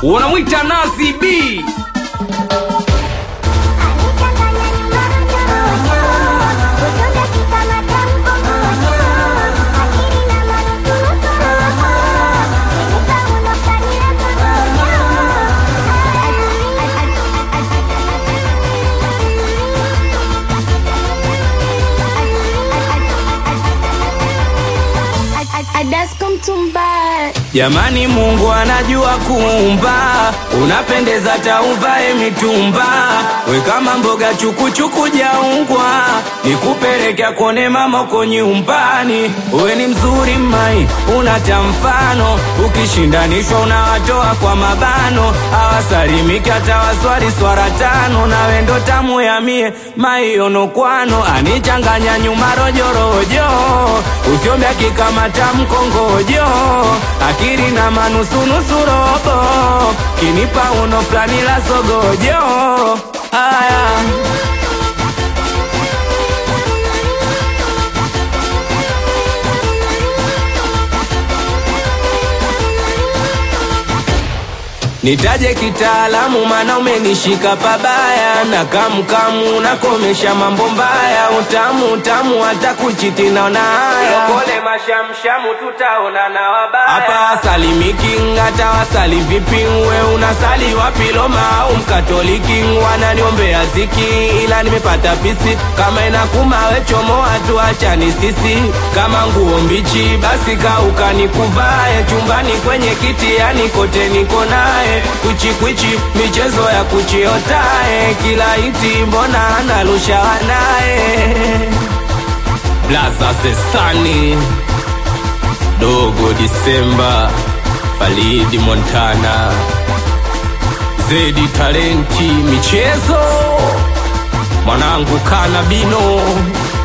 unamwita Nazi B Jamani, Mungu anajua kuumba, unapendeza tauvae mitumba, we kama mboga chukuchuku jaungwa, nikupeleka kone mamoko nyumbani. We ni mzuri mai, unata mfano, ukishindanishwa unawatoa kwa mabano, awasalimiki hata waswali swara tano, nawe ndo tamu ya mie maiono kwano, anichanganya nyuma rojorojo, usiombe akikamata mkongojo akili na manusunusu robo kinipa uno fulani la sogojo haya Nitaje kitaalamu mana umenishika pabaya na kamkamu nakomesha mambo mbaya utamu utamu hata kuchiti naona haya pole mashamshamu tutaona na wabaya hapa salimiki hata wasali vipi we unasali wapi Roma au mkatoliki wananiombea ziki ila nimepata pisi kama inakuma we chomoa tuachani sisi kama nguo mbichi basi kauka nikuvae chumbani kwenye kiti yani kote niko naye kwichikwichi michezo ya kuchiotae kila iti mbona analusha wanaye blaza sesani dogo disemba falidi montana zedi talenti michezo mwanangu kanabino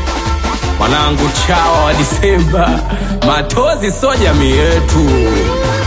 mwanangu chawa wa disemba matozi so jamii yetu